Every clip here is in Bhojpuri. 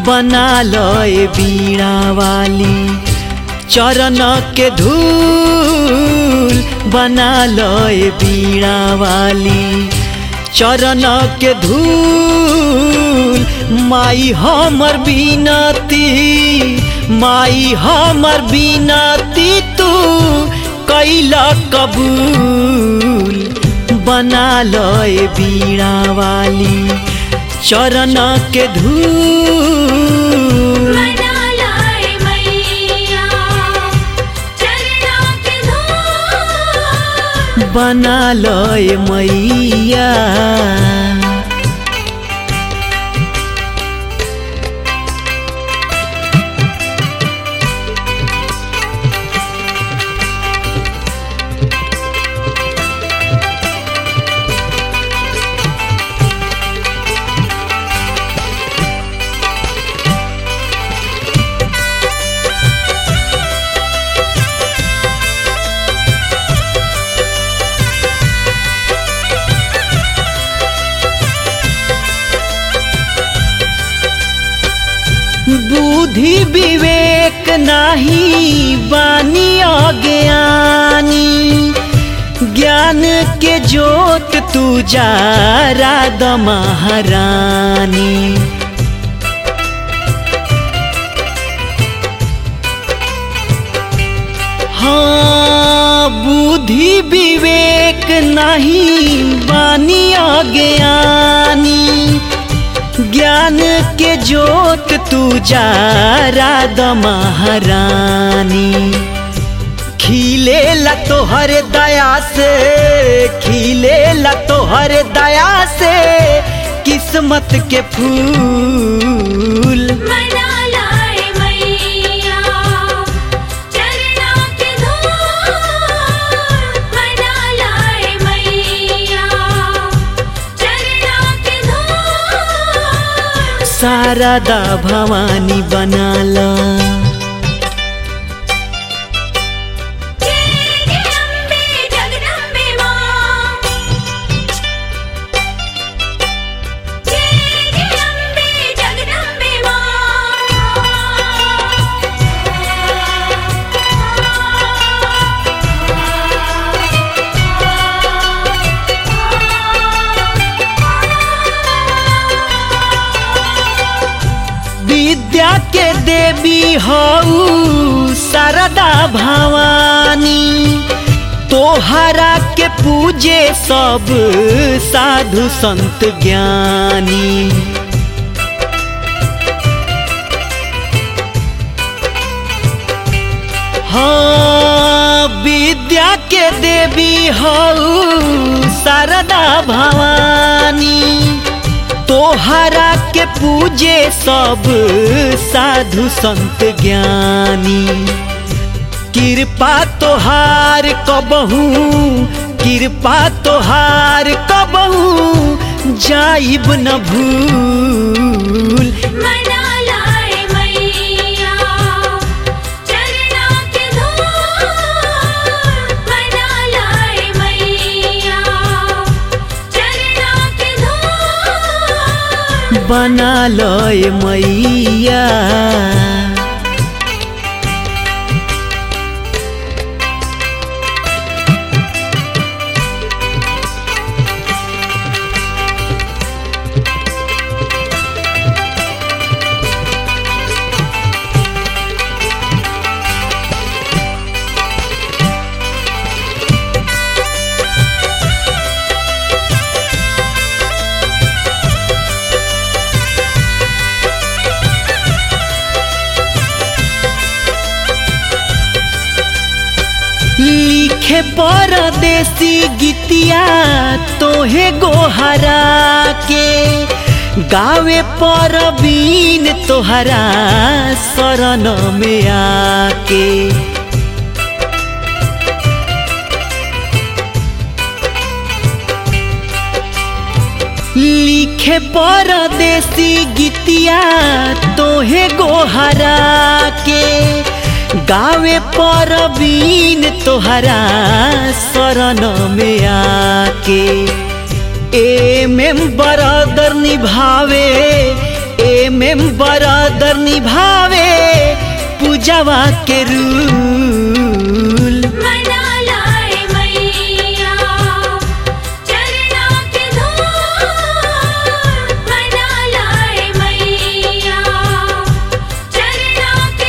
बना लय बीड़ा वाली चरण के धूल बना लय बीड़ा वाली चरण के धूल माई हमर बिनती माई हमर बिनती तू कैला कबूल बना लय बीड़ा वाली चरण के धूल मना लाए मैया चरना के धूल बना लय मैया बुद्धि विवेक नाही बानी अज्ञानी ज्ञान के जोत तू जा राधा महारानी हाँ बुद्धि विवेक नहीं बानी अज्ञानी ज्ञान के जोत तू जा राधा महारानी खिले ला तोहर दया से खिले ला तोहर दया से किस्मत के फूल मना लाए मैया चरना के धूल मना लाए मैया चरना के धूल शारदा भवानी बनाला जय जय अम्बे जगदम्बे मां जय जय अम्बे जगदम्बे विद्या के देवी हऊ शारदा भवानी तोहरा के पूजे सब साधु संत ज्ञानी हाँ विद्या के देवी हऊ शारदा भवानी तोहरा के पूजे सब साधु संत ज्ञानी कृपा तोहार कबहू कृपा तोहार कबहू जाइब न भूल मना लाए मैया चरना के धूल मना लाए मैया चरना के धूल बना लय मैया लिखे परदेसी गीतिया तोहे गोहरा के गावे परबीन तोहरा शरण में आके लिखे परदेसी गीतिया तोहे गोहरा के गावे परबीन तोहरा शरण में आके ए में बरदर निभावे एम एम बरादर निभावे पूजावा के रूल मना लाए मैया चरना के धूल मना लाए मैया चरना के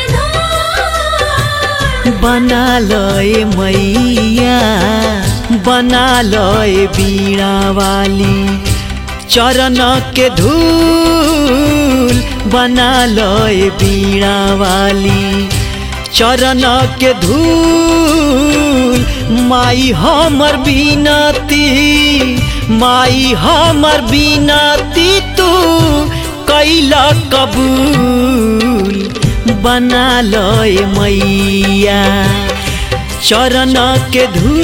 धूल बना लय मैया बना लय बीणा वाली चरण के धूल बना लय बीणा वाली चरण के धूल माई हमर बिनती माई हमर बिनती तू कैला कबूल बना लय मैया चरण के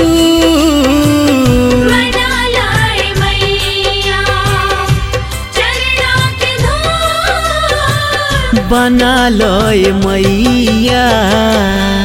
धूल मना लाए मैया चरना के धूल बना लय मैया